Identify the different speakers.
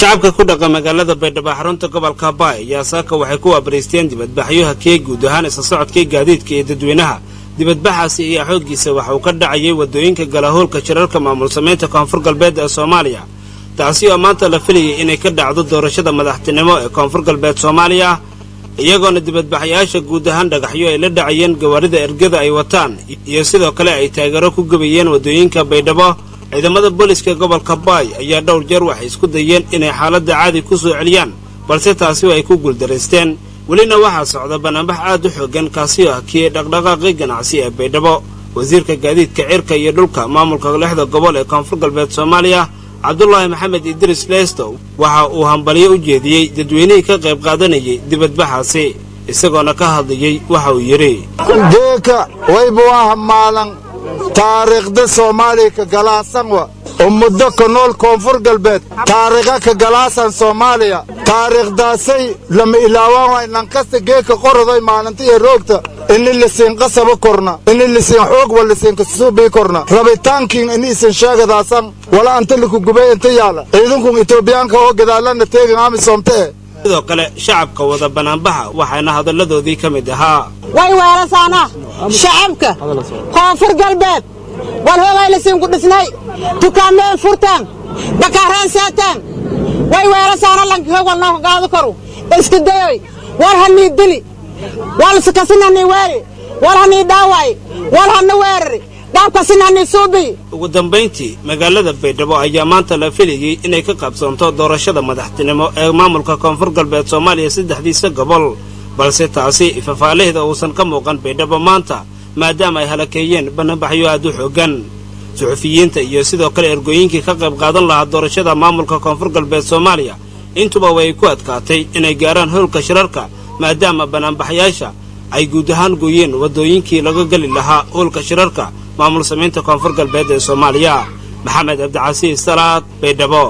Speaker 1: shacabka ku dhaqa magaalada baydhabo xarunta gobolka baay ayaa saaka waxay ku waabariisteen dibadbaxyo hakee guud ahaan isla socodkii gaadiidka iyo dadweynaha dibadbaxaasi ayaa xooggiisa waxa uu ka dhacayay waddooyinka galahoolka shirarka maamul samaynta koonfur galbeed ee soomaaliya taasi oo maanta la filayay inay ka dhacdo doorashada madaxtinimo ee koonfur galbeed soomaaliya iyagoona dibadbaxyaasha guud ahaan dhagaxyo ay la dhacayeen gawaarida ergada ay wataan iyo sidoo kale ay taageero ku gebayeen waddooyinka baydhabo ciidamada booliska gobolka baay ayaa dhowr jeer waxay isku dayeen inay xaaladda caadi ku soo celiyaan balse taasi ay ku guuldaraysteen welina waxaa socda banaanbax aad u xoogan kaasi oo hakiyey dhaqdhaqaaqii ganacsi ee baydhabo wasiirka gaadiidka cirka iyo dhulka maamulka lixda gobol ee koonfur galbeed soomaaliya cabdulaahi maxamed idris leesto waxa uu hambalyo u jeediyey dadweynihii ka qayb qaadanayay dibadbaxaasi isagoona ka hadlayey waxa uu yidhi
Speaker 2: geeka waybuwaha maalan taariikhda soomaaliya ka galaasan wa ummado ka nool koonfur galbeed taariikha ka galaasan soomaaliya taariikhdaasay lama ilaawaan waay nankasta geeka qoroday maalinta iyo roogta ini lisiin qasaba korna ini lisiin xoog wa lisiin kasuubii korna rabitaankiin ini isin sheegadaasan wala anta likugubay inta yaala ciidankun itoobiyaanka oo gadaalana teegin amisoomte eh
Speaker 1: sidoo kale shacabka wada banaanbaxa waxaana hadalladoodii ka mid ahaa
Speaker 3: way weelasaana shacabka koonfur galbeed wal hoogay lasiinku dhisnay dukaameen furtaan bakaaraan saataan way weelasaana lankahoog wal nooka gaado koru iska dayoy war hanii dili wal kasin hanii weeri wal hanii dhaawaay wal hana weerari dhaabkasin hanii suubiy
Speaker 1: ugu dambayntii magaalada baydhabo ayaa maanta la filayey inay ka qabsoonto doorashada madaxtinimo ee maamulka koonfur galbeed soomaaliya saddexdiisa gobol balse taasi fafaalaheeda uusan ka muuqan baydhabo maanta maadaama ay halakeeyeen banaanbaxyo aad u xooggan suxufiyiinta iyo sidoo kale ergooyinkii ka qayb qaadan lahaa doorashada maamulka koonfur galbeed soomaaliya intuba way ku adkaatay inay gaaraan howlka shirarka maadaama banaanbaxyaasha ay guud ahaan gooyeen waddooyinkii laga geli lahaa howlka shirarka maamul samaynta koonfur galbeed ee soomaaliya maxamed cabdicasiis salaad baydhabo